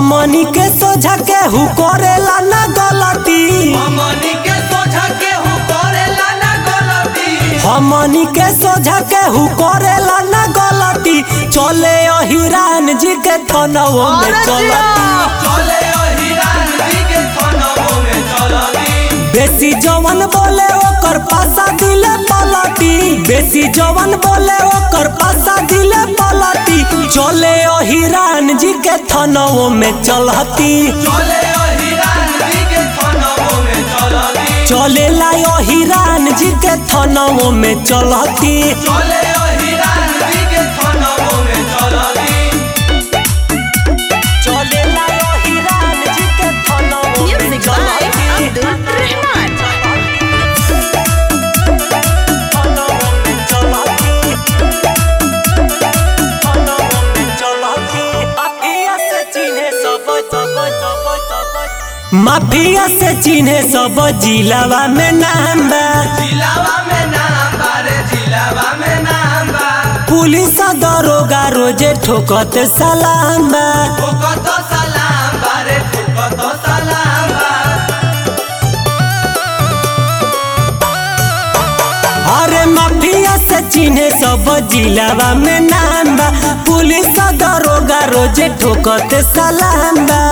हमनी के सोझा केहू करेला ना गलती हमनी के सोझा केहू करेला ना गलती हमनी के सोझा केहू करेला ना गलती चले अहिरान जी के थनवो में चलती चले अहिरान जी के थनवो में चलती बेसी जवन बोले ओकर पासा दिले पलटी बेसी जवन बोले ओकर पासा दिले पलटी चले अहिरान जी के थनवो में चलती चले अहिरान जी के थनवो में चलती चले ला अहिरान जी के थनवो में चलती चले अहिरान जी के थनवो में चलती चले ला अहिरान जी के थनवो में Music by चलती Abdul Rahman. थनवो में चलती थनवो में चलती माफिया से चिन्हे सब सब सब सब माफिया से चिन्हे सब जिलावा में नाम बा जिलावा में नाम बा रे जिलावा में नाम बा पुलिस दरोगा रोजे ठोकत सलाम बा ठोकतो सलाम बा रे ठोकतो सलाम बा अरे माफिया से चिन्हे सब जिलावा में नाम बा पुलिस दरोगा रोजे ठोकत सलाम बा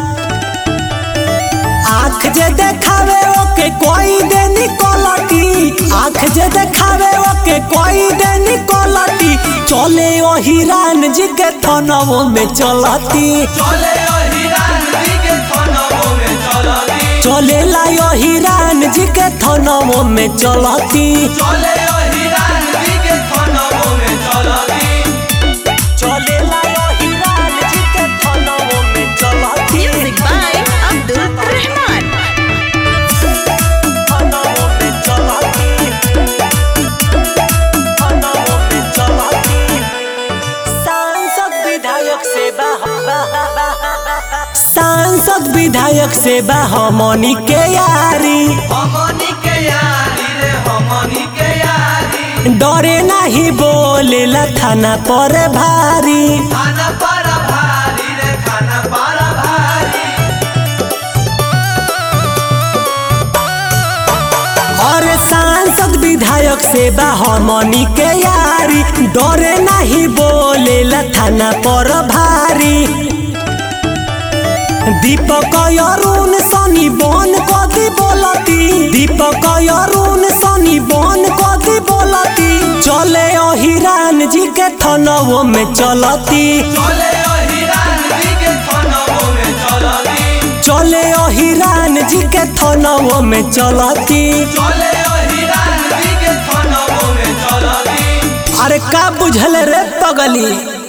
आँख जे देखावे ओके कोई दे निकलती आँख जे देखावे ओके कोई दे निकलती चले ओ हिरान जी के थनवो में चलती चले अहिरान जी के थनवो में चलती चले लायो हिरान जी के थनवो में चलती चले अहिरान जी के थनवो में चलती चले लायो हिरान जी के थनवो में चलती Music by Abdul Rahman. थनवो में चलती थनवो में चलती सांसद विधायक से बा सांसद विधायक से बा हमनी के यारी हमनी के यारी रे हमनी के यारी डरे नहीं बोलेला थाना पर भारी खाना पारा भारी रे खाना पारा भारी और सांसद विधायक से बा हमनी के यारी डरे नहीं बोलेला थाना पर भारी दीपक अरुण सनी बन कदी बोलती दीपक अरुण सनी बन कदी बोलती चले अहिरान जी के थनवो में चलती चले अहिरान जी के थनवो में चलती चले अहिरान जी के थनवो में चलती चले अहिरान जी के थनवो में चलती अरे का बुझल रे पगली